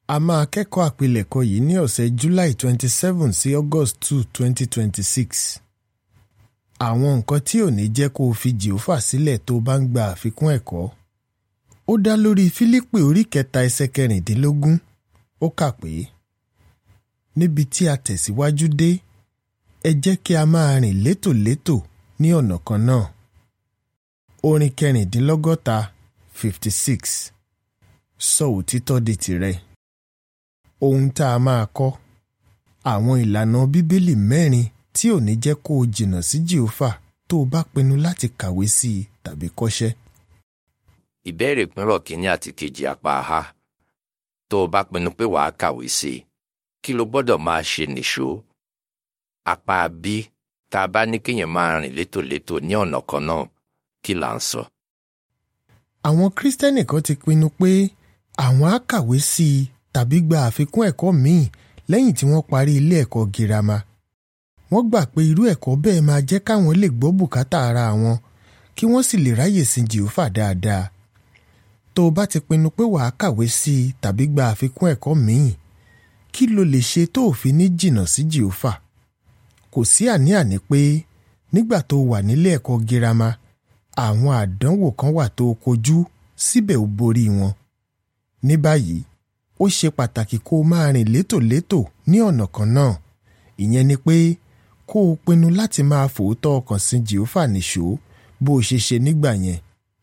a máa kẹ́kọ̀ọ́ àpilẹ̀kọ yìí ní ọ̀sẹ̀ July twenty seven sí August two twenty twenty six. àwọn nǹkan tí ò ní jẹ́ kó o fi jìófà sílẹ̀ tó o bá ń gba àfikún ẹ̀kọ́. ó dá lórí Fílípì orí kẹta ẹsẹ̀ kẹrìndínlógún ó kà pé níbi tí a tẹ̀síwájú dé ẹ jẹ́ kí a máa rìn létòlétò ní ọ̀nà kan náà. orin kẹrìndínlọ́gọ́ta fifty six sọ òtítọ́ di tìrẹ. ohun tá a máa kọ́ àwọn ìlànà bíbélì mẹ́rin tí ò ní jẹ́ kó o jìnnà sí jìófà tó o bá pinnu láti kàwé sí i tàbí kọ́ṣẹ́. ìbéèrè pínrọ̀ kínní àti kejì apá a tó o bá pinnu pé wàá kàwé sí i kí ló gbọ́dọ̀ máa ṣe nìṣó apá b tá a bá ní kéèyàn máa rìn létòlétò ní ọ̀nà kan náà kí là ń sọ. àwọn kírísítẹ́nì kan ti pinnu pé àwọn á kàwé sí i tàbí gba àfikún ẹ̀kọ́ míì lẹ́yìn tí wọ́n parí ilé ẹ̀kọ́ girama. wọ́n gbà pé irú ẹ̀kọ́ bẹ́ẹ̀ máa jẹ́ káwọn lè gbọ́ bùkátà ara wọn kí wọ́n sì lè ráyè sin jìófà dáadáa. tó o bá ti pinnu pé wàá kàwé sí i tàbí gba àfikún ẹ̀kọ́ míì kí lo lè ṣe tó o fi ní jìnnà sí jìófà? kò sí àní-àní pé nígbà tó wà nílé ẹ̀kọ́ girama àwọn àdánwò kan wà tó kojú síbẹ̀ ó borí wọn. ní báyìí ó ṣe pàtàkì kó o máa rìn létòlétò ní ọ̀nà kan náà ìyẹn ni pé kó o pinnu láti máa fòótọ́ ọkàn sin jehova nìṣó bó o ṣe ṣe nígbà yẹn.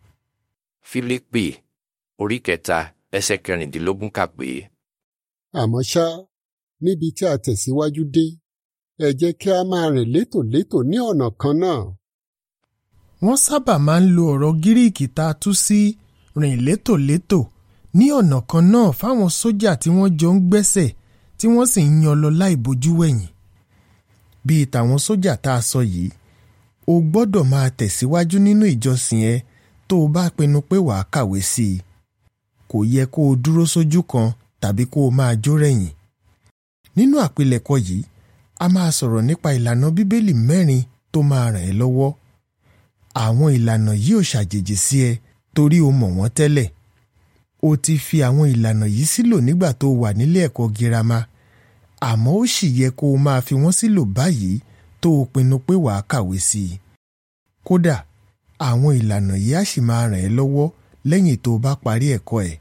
Fílípì orí kẹta ẹsẹ̀ kẹrìndínlógún kà pé àmọ́ ṣá níbi tí a tẹ̀síwájú dé ẹ jẹ́ kí a máa rìn létòlétò ní ọ̀nà kan náà. wọ́n sábà máa ń lo ọ̀rọ̀ gíríìkì tá a tú sí rìn létòlétò ní ọ̀nà kan náà fáwọn sójà tí wọ́n jọ ń gbẹ́sẹ̀ tí wọ́n sì ń yan lọ láì bojú wẹ̀yìn. bíi tàwọn sójà tá a sọ yìí o gbọ́dọ̀ máa tẹ̀síwájú nínú ìjọsìn ẹ tó o bá pinnu pé wàá kàwé sí i. kò yẹ kó o dúró sójú kan tàbí kó o máa jó rẹ̀yìn. nínú àpilẹ̀kọ yìí a máa sọ̀rọ̀ nípa ìlànà bíbélì mẹ́rin tó máa ràn ẹ́ lọ́wọ́. àwọn ìlànà yìí ò ṣàjèjì sí ẹ torí o mọ̀ wọ́n tẹ́lẹ̀. o ti fi àwọn ìlànà yìí sílò nígbà tó wà nílé ẹ̀kọ́ girama àmọ́ ó sì yẹ kó o máa fi wọ́n sílò báyìí tó o pinnu pé wàá kàwé sí i. kódà àwọn ìlànà yìí á sì máa ràn ẹ́ lọ́wọ́ lẹ́yìn tó o bá parí ẹ̀kọ́ ẹ̀.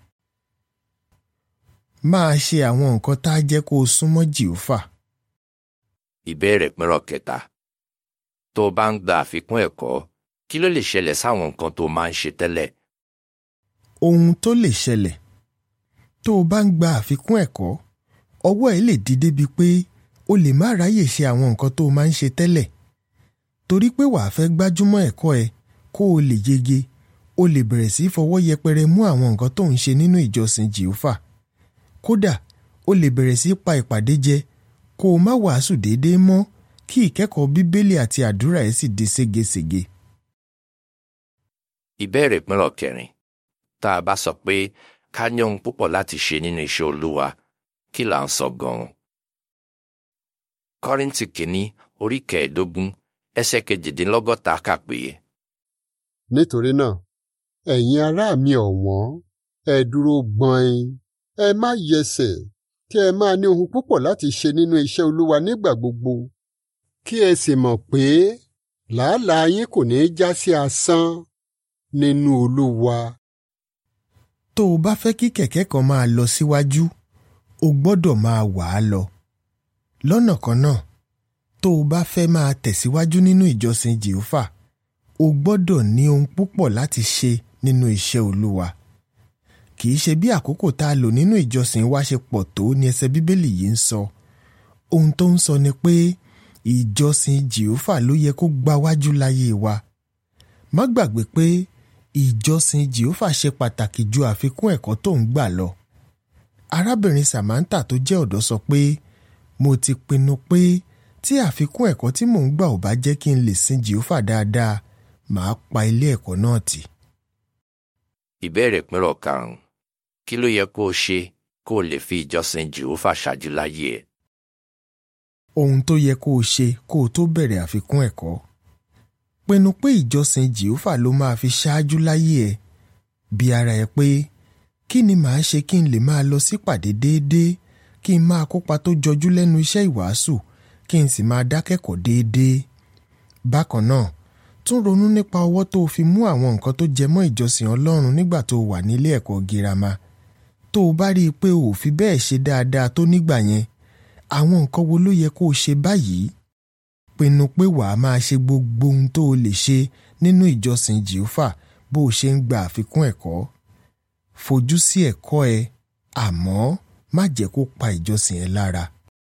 máa ṣe àwọn nǹkan tá a jẹ́ kó o súnmọ́ jìófà. ìbéèrè pínrọ̀ kẹta tó o bá ń gba àfikún ẹ̀kọ́ kí ló lè ṣẹlẹ̀ sáwọn nǹkan tó o máa ń ṣe tẹ́lẹ̀ ohun tó lè ṣẹlẹ̀ tó o bá ń gba àfikún ẹ̀kọ́ ọwọ́ ẹ lè di débi pé o lè má ráyè ṣe àwọn nǹkan tó o máa ń ṣe tẹ́lẹ̀ torí pé wàá fẹ́ gbájúmọ́ ẹ̀kọ́ ẹ kó o lè yege o lè bẹ̀rẹ̀ sí í fọwọ́ yẹpẹrẹ mú àwọn nǹkan tó ń ṣe nínú ìjọsìn jìófà kódà o lè bẹ̀rẹ̀ sí í pa ìpàdé jẹ kó o má wàásù déédéé mọ́ kí ìkẹ́kọ̀ọ́ bíbélì àti àdúrà ẹ sì di ségesège. ìbéèrè pínrọ̀ kẹrin tá a bá sọ pé ká ní ohun púpọ̀ láti ṣe nínú iṣẹ́ olúwa kí là ń sọ gan-an. kọ́ríntì kìíní orí kẹẹ̀ẹ́dógún ẹsẹ̀ kejìdínlọ́gọ́ta kà pé nítorí náà ẹ̀yin ará mi ọ̀wọ́n ẹ dúró gbọ̀n ẹ má yẹsẹ̀ kí ẹ máa ní ohun púpọ̀ láti ṣe nínú iṣẹ́ olúwa nígbà gbogbo kí ẹ sì mọ̀ pé làálàá yín kò ní í já sí asán nínú olúwa. tó o bá fẹ́ kí kẹ̀kẹ́ kan máa lọ síwájú o gbọ́dọ̀ máa wà á lọ. lọ́nà kan náà tó o bá fẹ́ máa tẹ̀síwájú nínú ìjọsìn jèhófà o gbọ́dọ̀ ní ohun púpọ̀ láti ṣe nínú iṣẹ́ olúwa. kì í ṣe bí àkókò tá a lò nínú ìjọsìn wa ṣe pọ̀ tó ni ẹsẹ̀ bíbélì yìí ń sọ. ohun tó ń sọ ni pé ìjọsìn jèhófà ló yẹ kó gbáwájú láyé wa. má gbàgbé pé ìjọsìn jehova ṣe pàtàkì ju àfikún ẹ̀kọ́ tó ń gbà lọ. arábìnrin samantha tó jẹ́ ọ̀dọ́ sọ pé mo ti pinnu pé tí àfikún ẹ̀kọ́ tí mò ń gbà ò bá jẹ́ kí n lè sin jehova dáadáa màá pa ilé ẹ̀kọ́ náà tì. ìbéèrè pínrọ̀ karùn-ún kí ló yẹ kó o ṣe kó o lè fi ìjọsìn jehova ṣáájú láyé ẹ. ohun tó yẹ kó o ṣe kó o tó bẹ̀rẹ̀ àfikún ẹ̀kọ́ pinnu pé ìjọsìn jehova ló máa fi ṣáájú láyé ẹ bí ara ẹ pé kí ni màá ṣe kí n lè máa lọ sípàdé déédéé kí n máa kópa tó jọjú lẹ́nu iṣẹ́ ìwàásù kí n sì máa dákẹ́kọ̀ọ́ déédéé. bákan náà tún ronú nípa ọwọ́ tó o fi mú àwọn nǹkan tó jẹ mọ́ ìjọsìn ọlọ́run nígbà tó o wà nílé ẹ̀kọ́ girama tó o bá rí i pé o ò fi bẹ́ẹ̀ ṣe dáadáa tó nígbà yẹn àwọn nǹkan wo ló yẹ kó o ṣe báyìí pinnu pé wàá máa ṣe gbogbo ohun tó o lè ṣe nínú ìjọsìn jehova bó o ṣe ń gba àfikún ẹ̀kọ́ fojú sí ẹ̀kọ́ ẹ àmọ́ má jẹ́ kó pa ìjọsìn ẹ lára.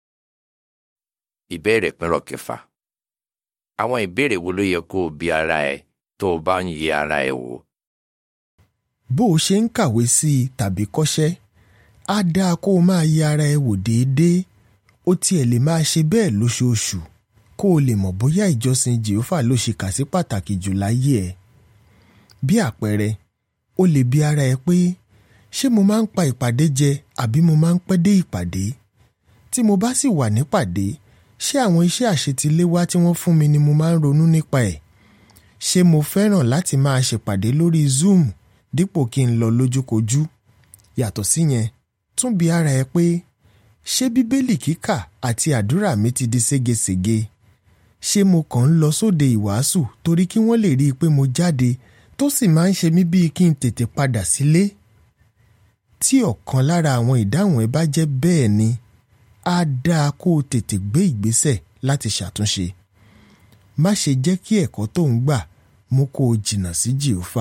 ìbéèrè pínrọ̀ kẹfà àwọn ìbéèrè wo ló yẹ kó o bi ara ẹ tó o bá ń yẹ ara ẹ wò. bó o ṣe ń kàwé sí i tàbí kọ́ṣẹ́ á dáa kó o máa yẹ ara ẹ wò déédéé ó tiẹ̀ lè máa ṣe bẹ́ẹ̀ lóṣooṣù kó o lè mọ̀ bóyá ìjọsìn jehova ló ṣe kà sí pàtàkì jù láyé ẹ. bí àpẹẹrẹ o lè bi ara ẹ pé ṣé mo máa ń pa ìpàdé jẹ àbí mo máa ń pẹ́ dé ìpàdé tí mo bá sì wà nípàdé ṣé àwọn iṣẹ́ àṣetiléwá tí wọ́n fún mi ni mo máa ń ronú nípa ẹ̀ ṣé mo fẹ́ràn láti máa ṣèpàdé lórí zoom dípò kí n lọ lójúkojú yàtọ̀ síyẹn tún bi ara ẹ pé ṣé bíbélì kíkà àti àdúrà mi ti di ségesège ṣé mo kàn ń lọ sóde ìwàásù torí kí wọ́n lè rí i pé mo jáde tó sì máa ń ṣe mí bíi kí n tètè padà sílé tí ọ̀kan lára àwọn ìdáhùn ẹ bá jẹ́ bẹ́ẹ̀ ni á dáa kó o tètè gbé ìgbésẹ̀ láti ṣàtúnṣe má ṣe jẹ́ kí ẹ̀kọ́ tó ń gbà mú kó o jìnnà sí jèhófà.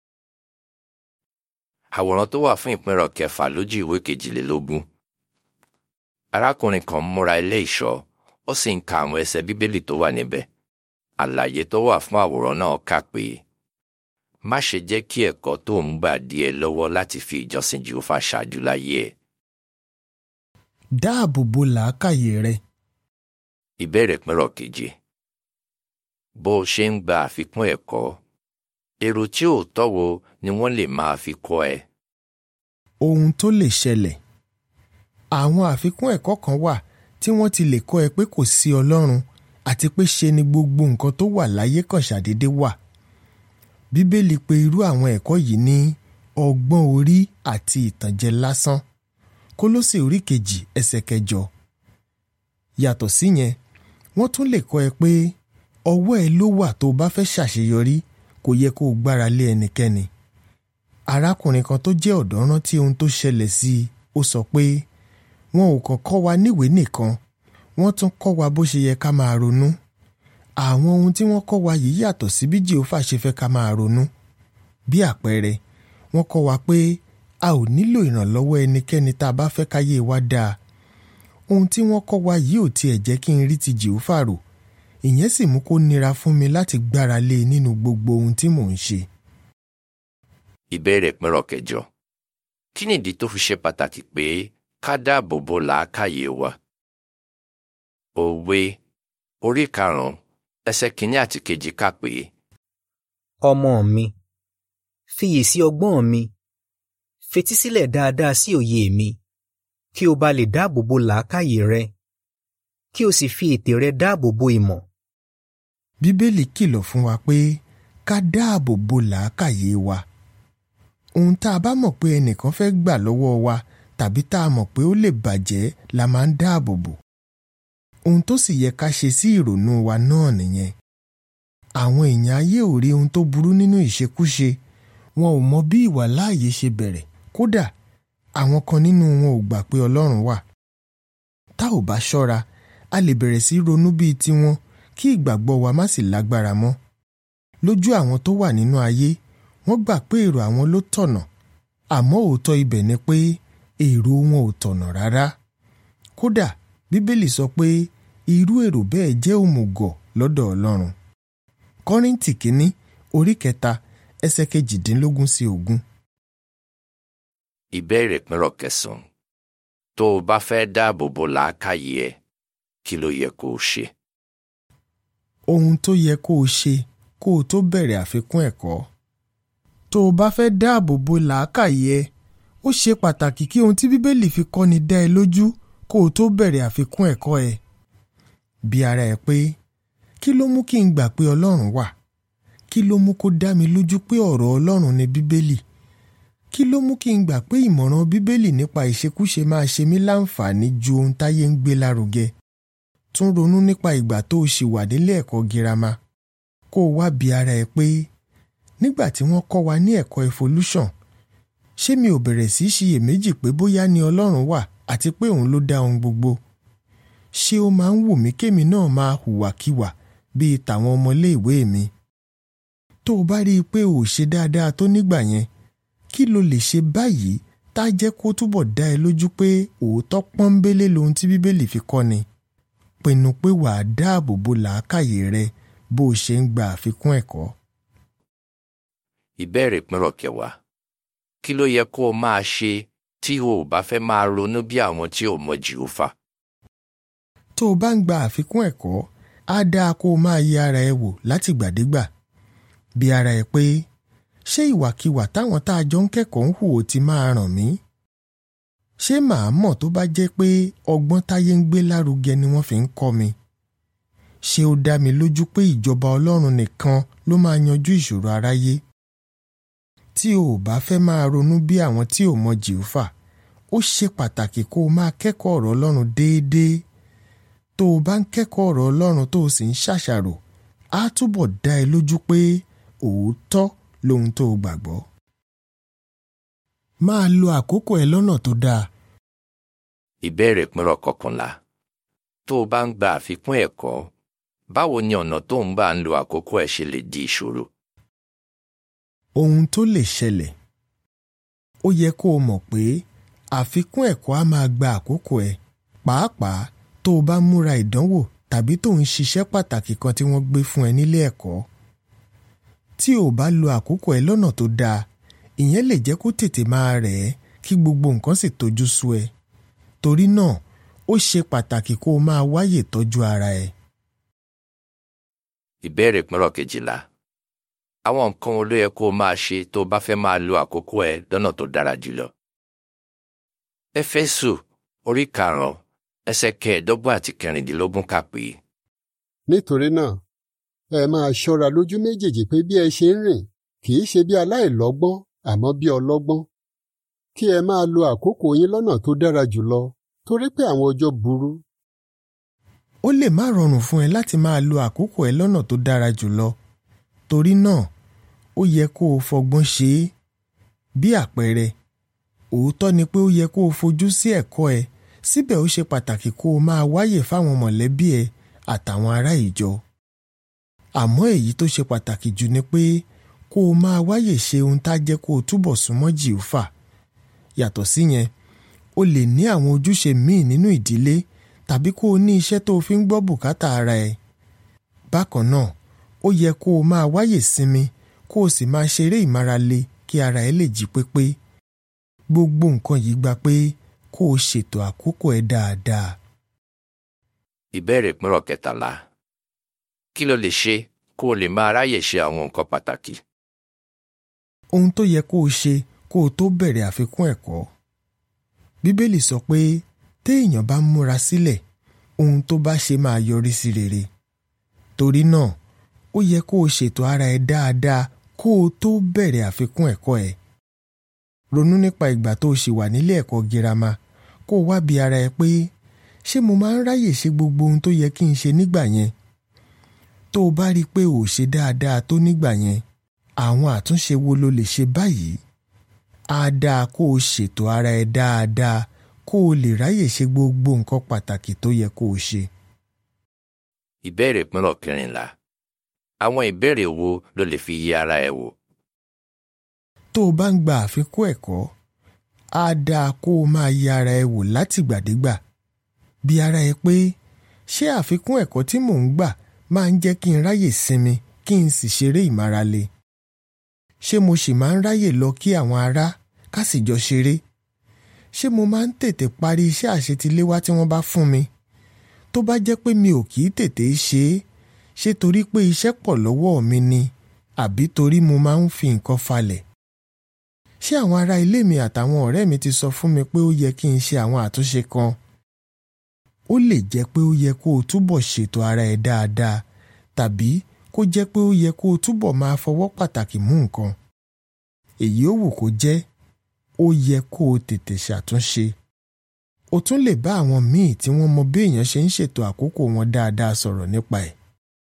àwòrán tó wà fún ìpínrọ̀ kẹfà lójú ìwé kejìlélógún arákùnrin kan múra ilé ìṣọ́ ó sì ń ka àwọn ẹsẹ̀ bíbélì tó wà níbẹ̀ àlàyé tó wà fún àwòrán náà kà pé má ṣe jẹ́ kí ẹ̀kọ́ tó ń gbà dí ẹ lọ́wọ́ láti fi ìjọsìn jehova ṣáájú láyé ẹ. dáàbò bo làákàyè rẹ ìbéèrè pínrọ̀ keje bó o ṣe ń gba àfikún ẹ̀kọ́ èrò tí ò tọ́wo ni wọ́n lè máa fi kọ́ ẹ. ohun tó lè ṣẹlẹ̀ àwọn àfikún ẹ̀kọ́ kan wà tí wọ́n ti lè kọ́ ẹ pé kò sí ọlọ́run àti pé ṣe ni gbogbo nǹkan tó wà láyé kan ṣàdédé wà bíbélì pè irú àwọn ẹ̀kọ́ yìí ní ọgbọ́n orí àti ìtànjẹ lásán kólósè orí kejì ẹsẹ̀ kẹjọ yàtọ̀ síyẹn wọ́n tún lè kọ́ ẹ pé ọwọ́ ẹ ló wà tó o bá fẹ́ ṣàṣeyọrí kò yẹ kó o gbára lé ẹnikẹ́ni arákùnrin kan tó jẹ́ ọ̀dọ́ rántí ohun tó ṣẹlẹ̀ sí i ó sọ pé wọn ò kàn kọ́ wa níwèé nìkan wọ́n tún kọ́ wa bó ṣe yẹ ká máa ronú àwọn ohun tí wọ́n kọ́ wa yìí yàtọ̀ sí bí jehova ṣe fẹ́ ká máa ronú bí àpẹẹrẹ wọ́n kọ́ wa pé a ò nílò ìrànlọ́wọ́ ẹnikẹ́ni tá a bá fẹ́ káyé wa dáa ohun tí wọ́n kọ́ wa yìí ò tiẹ̀ jẹ́ kí n rí ti jehova rò ìyẹn sì mú kó nira fún mi láti gbára lé e nínú gbogbo ohun tí mò ń ṣe. ìbéèrè pínrọ̀ kẹjọ kí nìdí tó fi ṣe pàtàkì pé ká dáàbò bo làákàyè wa. òwe orí karùn-ún ẹsẹ̀ kìíní àti kejì kà pé ọmọ mi fiyèsí ọgbọ́n mi fetísílẹ̀ dáadáa sí òye mi kí o bá lè dáàbò bo làákàyè rẹ kí o sì fi ètè rẹ dáàbò bo ìmọ̀. bíbélì kìlọ̀ fún wa pé ká dáàbò bo làákàyè wa ohun tá a bá mọ̀ pé ẹnìkan fẹ́ gbà lọ́wọ́ wa tàbí tá a mọ̀ pé ó lè bàjẹ́ la máa ń dáàbò bò ohun tó sì yẹ ká ṣe sí ìrònú wa náà nìyẹn àwọn èèyàn ayé ò rí ohun tó burú nínú ìṣekúṣe wọn ò mọ bí ìwà láàyè ṣe bẹ̀rẹ̀ kódà àwọn kan nínú wọn ò gbà pé ọlọ́run wà tá ò bá ṣọ́ra a lè bẹ̀rẹ̀ sí ronú bíi tiwọn kí ìgbàgbọ́ wa má sì lágbára mọ́ lójú àwọn tó wà nínú ayé wọ́n gbà pé èrò àwọn ló tọ̀nà àmọ́ òótọ́ ibẹ̀ ni pé èrò wọn ò tọ̀nà rárá kódà bíbélì sọ pé irú èrò bẹ́ẹ̀ jẹ́ òmùgọ̀ lọ́dọ̀ ọlọ́run kọ́ríntì kínní orí kẹta ẹsẹ̀ kejìdínlógún sí ogún. ìbéèrè pínrọ̀ kẹsàn-án tó o bá fẹ́ dáàbò bo làákàyè ẹ kí ló yẹ kó o ṣe. ohun tó yẹ kó o ṣe kó o tó bẹ̀rẹ̀ àfikún ẹ̀kọ́. tó o bá fẹ́ dáàbò bo làákàyè ẹ ó ṣe pàtàkì kí ohun tí bíbélì fi kọ́ni dá ẹ lójú kó o tó bẹ̀rẹ̀ àfikún ẹ̀kọ́ ẹ. bí ara ẹ pé kí ló mú kí n gbà pé ọlọ́run wà kí ló mú kó dá mi lójú pé ọ̀rọ̀ ọlọ́run ni bíbélì kí ló mú kí n gbà pé ìmọ̀ràn bíbélì nípa ìṣekúṣe máa ṣe mí láǹfààní ju ohun táyé ń gbé lárugẹ tún ronú nípa ìgbà tó o ṣì wà nílé ẹ̀kọ́ girama kó o wá bi ara ẹ pé nígbà tí wọ́n kọ́ wa ní ẹ̀kọ́ evolution ṣé mi ò bẹ̀rẹ̀ sí í ṣiyèméjì pé bóyá ni ọlọ́run wà àti pé òun ló dá ohun gbogbo ṣé ó máa ń wù mí kémi náà máa hùwàkiwà bíi tàwọn ọmọléèwé mi tó o bá rí i pé ò ṣe dáadáa tó nígbà yẹn kí lo lè ṣe báyìí tá a jẹ́ kó túbọ̀ dá ẹ lójú pé òótọ́ pọ́nbélé lohun tí bíbélì fi kọ́ ni pinnu pé wàá dáàbò bo làákàyè rẹ bó o ṣe ń gba àfikún ẹ̀kọ́. ìbéèrè pínrọ̀ kẹwàá kí ló yẹ kó o máa ṣe tí o ò bá fẹ́ máa ronú bí àwọn tí ò mọ jìhófà. tó o bá ń gba àfikún ẹ̀kọ́ á dáa kó o máa yẹ ara ẹ wò látìgbàdégbà bí ara ẹ pé ṣé ìwàkiwà táwọn tá a jọ ń kẹ́kọ̀ọ́ ń hù ó ti máa ràn mí? ṣé màá mọ̀ tó bá jẹ́ pé ọgbọ́n táyé ń gbé lárugẹ ni wọ́n fi ń kọ́ mi? ṣé ó dá mi lójú pé ìjọba ọlọ́run nìkan ló máa yanjú ìṣòro aráyé? tí o ò bá fẹ́ máa ronú bí àwọn tí ò mọ jìúfà ó ṣe pàtàkì kó o máa kẹ́kọ̀ọ́ ọ̀rọ̀ ọlọ́run déédéé tó o bá ń kẹ́kọ̀ọ́ ọ̀rọ̀ ọlọ́run tó o sì ń ṣàṣàrò á túbọ̀ dá ẹ lójú pé òótọ́ lohun tó o gbàgbọ́. máa lo àkókò ẹ lọ́nà tó dáa. ìbéèrè pínrọ̀ kọkànlá tó o bá ń gba àfikún ẹ̀kọ́ báwo ni ọ̀nà tó ń bá ń lo àkókò ẹ̀ ṣe lè di ìṣòro. ohun tó lè ṣẹlẹ̀ ó yẹ kó o mọ̀ pé àfikún ẹ̀kọ́ á máa gba àkókò ẹ pàápàá tó o bá múra ìdánwò tàbí tó ń ṣiṣẹ́ pàtàkì kan tí wọ́n gbé fún ẹ nílé ẹ̀kọ́ tí o bá lo àkókò ẹ lọ́nà tó dáa ìyẹn lè jẹ́ kó tètè máa rẹ̀ ẹ́ kí gbogbo nǹkan sì tójú sú ẹ torí náà ó ṣe pàtàkì kó o máa wáyè tọ́jú ara ẹ. ìbéèrè pínrọ̀ kejìlá àwọn nǹkan wo ló yẹ kó o máa ṣe tó o bá fẹ́ máa lo àkókò ẹ lọ́nà tó dára jùlọ. éfésù orí karùn-ún ẹsẹ̀ kẹẹ̀ẹ́dọ́gbọ̀n àti kẹrìndínlógún kà pé nítorí náà ẹ máa ṣọ́ra lójú méjèèjì pé bí ẹ ṣe ń rìn kì í ṣe bí aláìlọ́gbọ́n àmọ́ bí ọlọ́gbọ́n kí ẹ máa lo àkókò yín lọ́nà tó dára jùlọ torí pé àwọn ọjọ́ burú. ó lè má rọrùn fún ẹ láti máa lo àkókò ẹ lọ́nà tó dára jùlọ torí náà ó yẹ kó o fọgbọ́n ṣe é bí àpẹẹrẹ òótọ́ ni pé ó yẹ kó o fojú sí ẹ̀kọ́ ẹ síbẹ̀ ó ṣe pàtàkì kó o máa wáyè fáwọn mọ̀lẹ́bí ẹ àtàwọn ará ìjọ àmọ́ èyí tó ṣe pàtàkì jù ni pé kó o máa wáyè ṣe ohun tá jẹ́ kó o túbọ̀ súnmọ́ jìúfà yàtọ̀ síyẹn o lè ní àwọn ojúṣe míì nínú ìdílé tàbí kó o ní iṣẹ́ tó o fi ń gbọ́ bùkátà ara ẹ bákan náà ó yẹ kó o máa wáyè sinmi kó o sì máa ṣeré ìmárale kí ara ẹ lè jí pépé gbogbo nǹkan yìí gba pé kó o ṣètò àkókò ẹ dáadáa. ìbéèrè pínrọ̀ kẹtàlá kí ló lè ṣe kó o lè máa ráyè ṣe àwọn nǹkan pàtàkì. ohun tó yẹ kó o ṣe kó o tó bẹ̀rẹ̀ àfikún ẹ̀kọ́. bíbélì sọ pé téèyàn bá múra sílẹ̀ ohun tó bá ṣe máa yọrí sí rere. torí náà ó yẹ kó o ṣètò ara ẹ dáadáa kó o tó bẹ̀rẹ̀ àfikún ẹ̀kọ́ ẹ. ronú nípa ìgbà tó o ṣì wà nílé ẹ̀kọ́ girama kó o wá bi ara ẹ pé ṣé mo máa ń ráyè ṣe gbogbo ohun tó yẹ kí n ṣe nígbà yẹn tó o bá rí i pé ò ṣe dáadáa tó nígbà yẹn àwọn àtúnṣe wo ló lè ṣe báyìí á dáa kó o ṣètò ara ẹ dáadáa kó o lè ráyè ṣe gbogbo nǹkan pàtàkì tó yẹ kó o ṣe. ìbéèrè pínrọ̀ kẹrìnlá àwọn ìbéèrè wo ló lè fi yẹ ara ẹ wò. tó o bá ń gba àfikún ẹ̀kọ́ á dáa kó o máa yẹ ara ẹ wò látìgbàdégbà bí ara ẹ pé ṣé àfikún ẹ̀kọ́ tí mò ń gbà máa ń jẹ́ kí n ráyè sinmi kí n sì ṣeré ìmárale. ṣé mo sì máa ń ráyè lọ kí àwọn ará ká sì jọ ṣeré? ṣé mo máa ń tètè parí iṣẹ́ àṣetiléwá tí wọ́n bá fún mi? tó bá jẹ́ pé mi ò kì í tètè ṣe é ṣé torí pé iṣẹ́ pọ̀ lọ́wọ́ mi ni àbí torí mo máa ń fi nǹkan falẹ̀? ṣé àwọn ará ilé mi àtàwọn ọ̀rẹ́ mi ti sọ fún mi pé ó yẹ kí n ṣe àwọn àtúnṣe kan? ó lè jẹ́ pé ó yẹ kó o túbọ̀ ṣètò ara ẹ dáadáa tàbí kó jẹ́ pé ó yẹ kó o túbọ̀ máa fọwọ́ pàtàkì mú nǹkan. èyí ó wù kó jẹ́ ó yẹ kó o tètè ṣàtúnṣe o tún lè bá àwọn míì tí wọ́n mọ bí èèyàn ṣe ń ṣètò àkókò wọn dáadáa sọ̀rọ̀ nípa ẹ̀.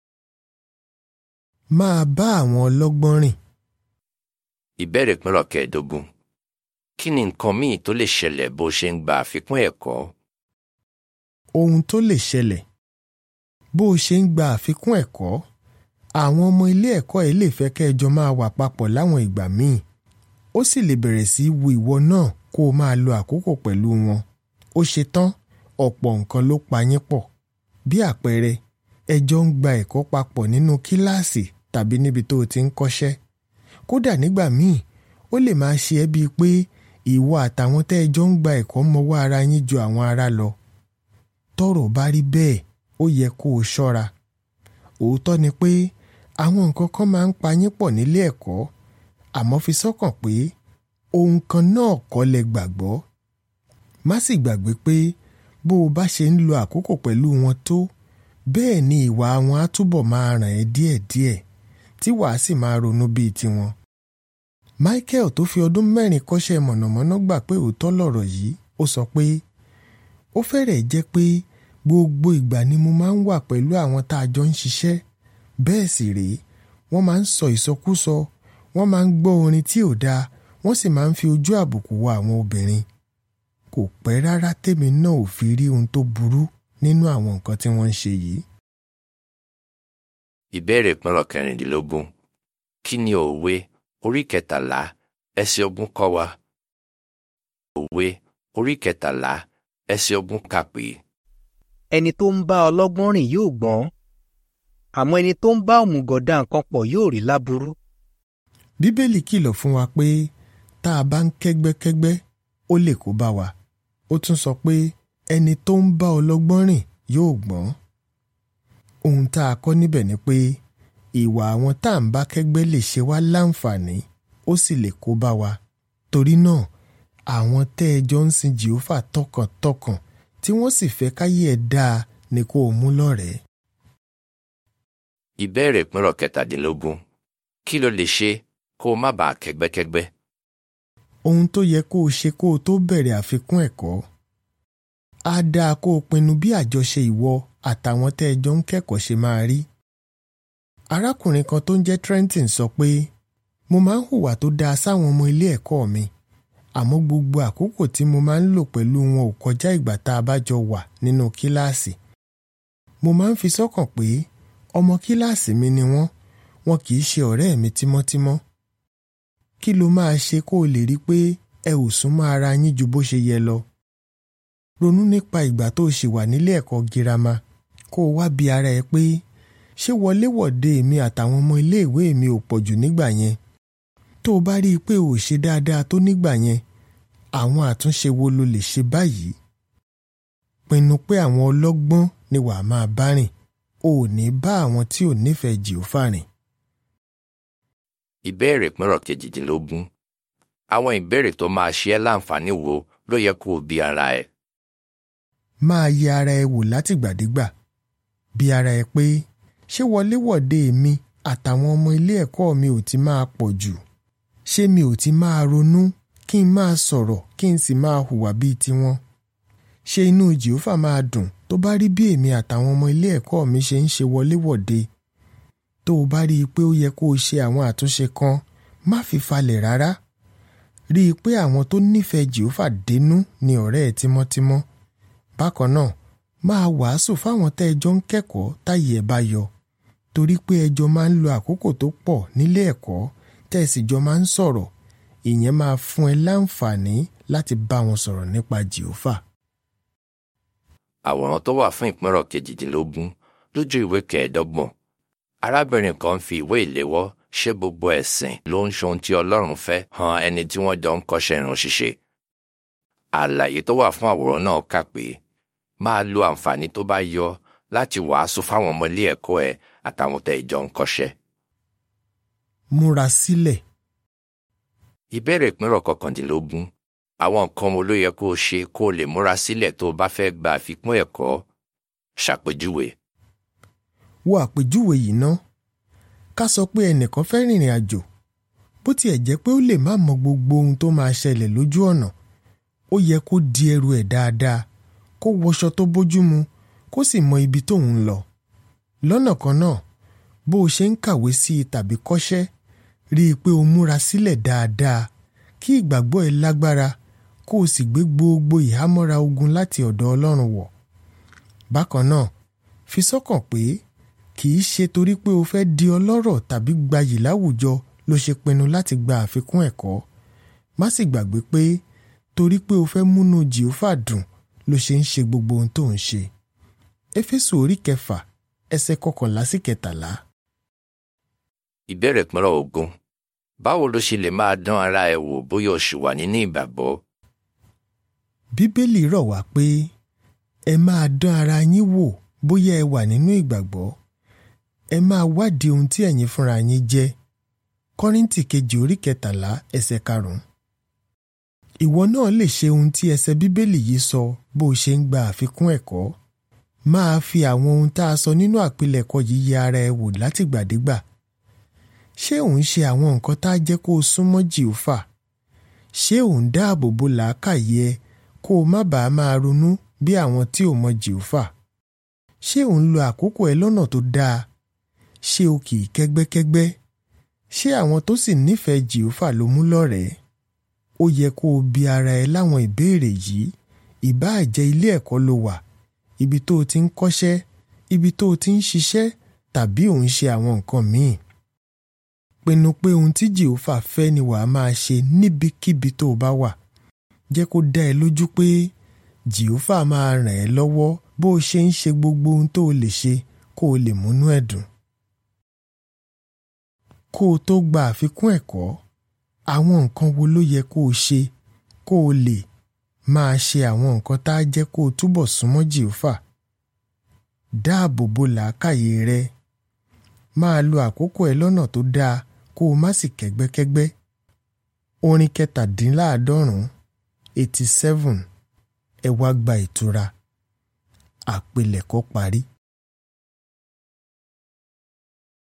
máa bá àwọn ọlọ́gbọ́n rìn Ìbéèrè ìpínrọ̀ kẹẹ̀ẹ́dógún. Kí ni nǹkan míì tó lè ṣẹlẹ̀ bó ṣe ń gba àfikún ẹ̀kọ́? ohun tó lè ṣẹlẹ̀ bó o ṣe ń gba àfikún ẹ̀kọ́ àwọn ọmọ ilé ẹ̀kọ́ ẹ̀ lè fẹ́ kẹ́ẹjọ máa wà papọ̀ láwọn ìgbà míì ó sì lè bẹ̀rẹ̀ sí í wu ìwọ náà kó o máa lo àkókò pẹ̀lú wọn ó ṣe tán ọ̀pọ̀ nǹkan ló pa yín pọ̀ bí àpẹẹrẹ ẹ jọ ń gba ẹ̀kọ́ papọ̀ nínú kíláàsì tàbí níbi tó o ti ń kọ́ṣẹ́ kódà nígbà míì ó lè máa ṣe ẹ́ bíi pé ìwọ àtàwọn tẹ́ ẹ jọ ń gba ẹ̀kọ́ mọwọ́ ara yín ju àwọn ará lọ tọ́rọ̀ bá rí bẹ́ẹ̀ ó yẹ kó o ṣọ́ra òótọ́ ni pé àwọn nǹkan kan máa ń pa yín pọ̀ nílé ẹ̀kọ́ àmọ́ fi sọ́kàn pé ohun kan náà kọ́ lẹ gbàgbọ́ má sì gbàgbé pé bó o bá ṣe ń lo àkókò pẹ̀lú wọn tó bẹ́ẹ̀ ni ìwà wọn á túbọ̀ máa ràn ẹ́ díẹ̀díẹ̀ tí wàá sì máa ronú bíi tiwọn. Michael tó fi ọdún mẹ́rin kọ́ṣẹ́ mọ̀nàmọ́ná gbà pé òótọ́ lọ̀rọ̀ yìí ó sọ pé ó fẹ́rẹ̀ẹ́ jẹ́ pé gbogbo ìgbà ni mo máa ń wà pẹ̀lú àwọn tá a jọ ń ṣiṣẹ́ bẹ́ẹ̀ sì rèé wọ́n máa ń sọ ìsọkúsọ wọ́n máa ń gbọ́ orin tí ò dáa wọ́n sì máa ń fi ojú àbùkù wo àwọn obìnrin kò pẹ́ rárá tèmi náà ò fi rí ohun tó burú nínú àwọn nǹkan tí wọ́n ń ṣe yìí. Ìbéèrè ìpínrọ̀ kẹrìndínlógún. Kí ni òwe orí kẹtàlá ẹsẹ̀ ogún kọ́ wa? Òwe orí kẹtàlá ẹsẹ̀ ogún kà pé ẹni tó ń bá ọlọ́gbọ́n rìn yóò gbọ́n àmọ́ ẹni tó ń bá òmùgọ̀ dá nǹkan pọ̀ yóò rí láburú. bíbélì kìlọ̀ fún wa pé tá a bá ń kẹ́gbẹ́kẹ́gbẹ́ ó lè kó bá wa ó tún sọ pé ẹni tó ń bá ọlọ́gbọ́n rìn yóò gbọ́n. ohun tá a kọ́ níbẹ̀ ni pé ìwà àwọn tá à ń bá kẹ́gbẹ́ lè ṣe wá láǹfààní ó sì lè kó bá wa torí náà àwọn tẹ́ ẹ jọ ń sin jehova tọkàntọkàn tí wọ́n sì fẹ́ káyé ẹ̀ dáa ni kó o mú lọ́rẹ̀ẹ́. Ìbéèrè ìpínrọ̀ kẹtàdínlógún. Kí ló lè ṣe kó o má bàa kẹ́gbẹ́kẹ́gbẹ́? ohun tó yẹ kó o ṣe kó o tó bẹ̀rẹ̀ àfikún ẹ̀kọ́. á dáa kó o pinnu bí àjọṣe ìwọ àtàwọn tẹ́ ẹ jọ ń kẹ́kọ̀ọ́ ṣe máa rí. arákùnrin kan tó ń jẹ́ Trenton sọ pé mo máa ń hùwà tó dáa sáwọn ọmọ ilé ẹ̀kọ́ mi àmọ́ gbogbo àkókò tí mo máa ń lò pẹ̀lú wọn ò kọjá ìgbà tá a bá jọ wà nínú kíláàsì. mo máa ń fi sọ́kàn pé ọmọ kíláàsì mi ni wọ́n wọn kì í ṣe ọ̀rẹ́ mi tímọ́tímọ́. kí ló máa ṣe kó o lè rí pé ẹ ò súnmọ́ ara yín ju bó ṣe yẹ lọ. ronú nípa ìgbà tó o ṣì wà nílé ẹ̀kọ́ girama kó o wá bi ara ẹ pé ṣé wọléwọ̀de mi àtàwọn ọmọ iléèwé mi ò pọ̀jù nígbà yẹn tó o bá rí i pé o ò ṣe dáadáa tó nígbà yẹn àwọn àtúnṣe wo lo lè ṣe báyìí pinnu pé àwọn ọlọ́gbọ́n ni wàá máa bá rìn o ò ní bá àwọn tí ò nífẹ̀ẹ́ jìófà rìn. Ìbéèrè ìpínrọ̀ kejìdínlógún. Àwọn ìbéèrè tó máa ṣe ẹ́ láǹfààní wo ló yẹ kó o bi ara ẹ? máa yẹ ara ẹ wò látìgbàdégbà bí ara ẹ pé ṣé wọléwọ̀de mi àtàwọn ọmọ ilé ẹ̀kọ́ mi ò ti máa pọ̀ jù ṣé mi ò ti máa ronú kí n máa sọ̀rọ̀ kí n sì máa hùwà bíi tiwọn ṣé inú jìófà máa dùn tó bá rí bí èmi àtàwọn ọmọ ilé ẹ̀kọ́ mi ṣe ń ṣe wọléwọ̀de tó o bá rí i pé ó yẹ kó o ṣe àwọn àtúnṣe kan má fi falẹ̀ rárá rí i pé àwọn tó nífẹ̀ẹ́ jìófà dénú ni ọ̀rẹ́ ẹ tímọ́tímọ́ bákan náà máa wàásù fáwọn tẹ́ ẹ jọ ń kẹ́kọ̀ọ́ táyé ẹ bá yọ torí pé ẹ jọ máa ń lo àkókò tó pọ̀ nílé ẹ̀kọ́ tẹ́ ẹ sì jọ máa ń sọ̀rọ̀ ìyẹn máa fún ẹ láǹfààní láti bá wọn sọ̀rọ̀ nípa jìófà. Àwòrán tó wà fún ìpínrọ̀ kejìdínlógún lójú ìwé kẹẹ̀ẹ́dọ́gbọ̀n. Arábìnrin kan fi ìwé ìléwọ́ ṣé gbogbo ẹ̀sìn ló ń ṣohun tí Ọlọ́run fẹ́ hàn ẹni tí wọ́n jọ ń kọ́ṣẹ́ irun ṣíṣe. Àlàyé tó wà fún àwòrán náà kà pé máa lo àǹfààní tó bá yọ láti wàásù fáwọn ọmọ ilé ẹ̀kọ́ ẹ àtàwọn tẹ́ ìjọ ń kọ́ṣẹ́. múra sílẹ̀ Ìbéèrè ìpínrọ̀ kọkàndínlógún. Àwọn nǹkan wo ló yẹ kó o ṣe kó o lè múra sílẹ̀ tó o bá fẹ́ gba àfikún ẹ̀kọ́? Ṣàpèjúwe. wo àpèjúwe yìí ná ká sọ pé ẹnìkan fẹ́ rìnrìn àjò bó tiẹ̀ jẹ́ pé ó lè má mọ gbogbo ohun tó máa ṣẹlẹ̀ lójú ọ̀nà ó yẹ kó di ẹrù ẹ̀ dáadáa kó wọṣọ tó bójúmu kó sì mọ ibi tóun ń lọ lọ́nà kan náà bó o ṣe ń kàwé sí i tàbí kọ́ṣẹ́ rí i pé o múra sílẹ̀ dáadáa kí ìgbàgbọ́ ẹ lágbára kó o sì gbé gbogbo ìhámọ́ra ogun láti ọ̀dọ̀ Ọlọ́run wọ̀ bákan náà fi sọ́kàn pé kì í ṣe torí pé o fẹ́ di ọlọ́rọ̀ tàbí gbayì láwùjọ ló ṣe pinnu láti gba àfikún ẹ̀kọ́ má sì gbàgbé pé torí pé o fẹ́ múnú jìófà dùn ló ṣe ń ṣe gbogbo ohun tó ń ṣe éfésù orí kẹfà ẹsẹ̀ kọkànlá sí kẹtàlá. ìbéèrè pínrọ̀ ogún báwo ló ṣe lè máa dán ara ẹ wò bóyá o ṣì wà nínú ìgbàgbọ́ bíbélì rọ̀ wá pé ẹ máa dán ara yín wò bóyá ẹ wà nínú ìgbàgbọ́ ẹ máa wádìí ohun tí ẹ̀yin fúnra yín jẹ́ kọ́ríntì kejì orí kẹtàlá ẹsẹ̀ karùn-ún ìwọ náà lè ṣe ohun tí ẹsẹ̀ bíbélì yìí sọ bó o ṣe ń gba àfikún ẹ̀kọ́ máa fi àwọn ohun tá a sọ nínú àpilẹ̀kọ yìí yẹ ara ẹ wò látìgbàdégbà ṣé òun ṣe àwọn nǹkan tá a jẹ́ kó o súnmọ́ jìófà ṣé òun dáàbò bo làákàyè ẹ kó o má bàa máa ronú bí àwọn tí ò mọ jìófà ṣé òun lo àkókò ẹ lọ́nà tó dáa ṣé o kì í kẹ́gbẹ́kẹ́gbẹ́ ṣé àwọn tó sì nífẹ̀ẹ́ jìófà ló mú lọ́rẹ̀ẹ́ ó yẹ kó o bi ara ẹ láwọn ìbéèrè yìí ìbáà jẹ́ ilé ẹ̀kọ́ ló wà ibi tó o ti ń kọ́ṣẹ́ ibi tó o ti ń ṣiṣẹ́ tàbí ò ń ṣe àwọn nǹkan míì pinnu pé ohun tí jìófà fẹ́ ni wàá máa ṣe níbikíbi tó o bá wà jẹ́ kó dá ẹ lójú pé jìófà máa ràn ẹ́ lọ́wọ́ bó o ṣe ń ṣe gbogbo ohun tó o lè ṣe kó o lè múnú ẹ̀ dùn. kó o tó gba àfikún ẹ̀kọ́ àwọn nǹkan wo ló yẹ kó o ṣe kó o lè máa ṣe àwọn nǹkan tá a jẹ́ kó o túbọ̀ súnmọ́ jìófà. dáàbò bo làákàyè rẹ máa lo àkókò ẹ lọ́nà tó dáa kó o má sì kẹ́gbẹ́kẹ́gbẹ́. orin kẹtàdínláàádọ́rùn-ún eighty seven ẹ wá gba ìtura àpilẹ̀kọ parí.